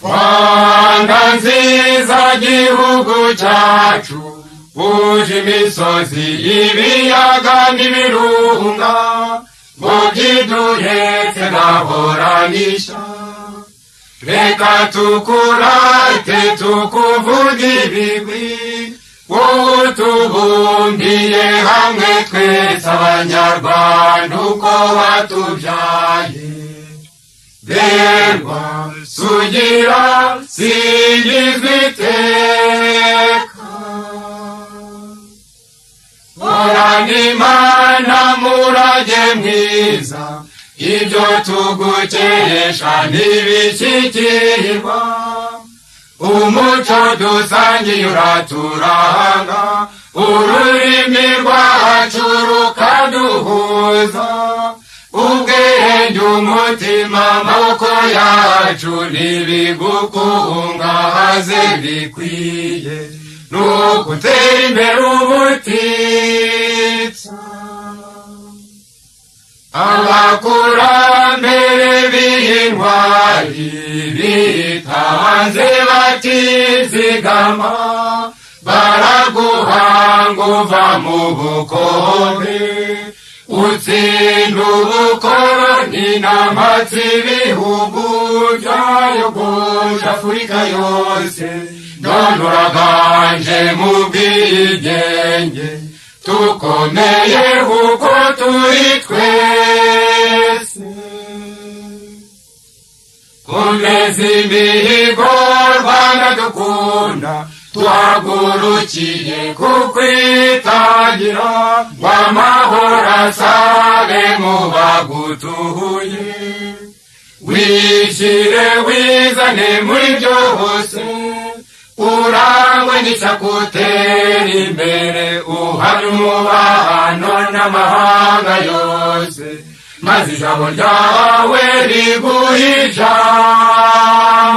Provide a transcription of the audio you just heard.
rwanda nziza gihugu cyacu buje imisozi ibiyaga n'ibirunga ngo byiduhetse naboranisha reka tukurate tukuvuga ibigwi wowe utubumbiye hamwe twese abanyarwanda uko batubyaye berwa sugira singizwa iteka horana imana murage mwiza ibyo tugukesha ntibishyikirirwa umuco dusangiye uraturanga ururimi rwacu rukaduhuza ubwenge umutima amaboko yacu ntibigukungahaze bikwiye ni ugutera imbere ubutitsa abakurambere b'intwari bitanze batizigama baraguhanga uva mu bukombe utsinda ubukoroni n'amatsi ibihugu byayogoje afurika yose none uraganje mu bwigenge tukomeye kuko turi twese komeza imihigo rwanda dukunda twagurukiye kukwitangira ngo amahoro asabe mu bagutuye wishyire wizane muri byose urangwe n'isakutera imbere uhari umubano n'amahanga yose maze ijambo ryawe riguhe ijambo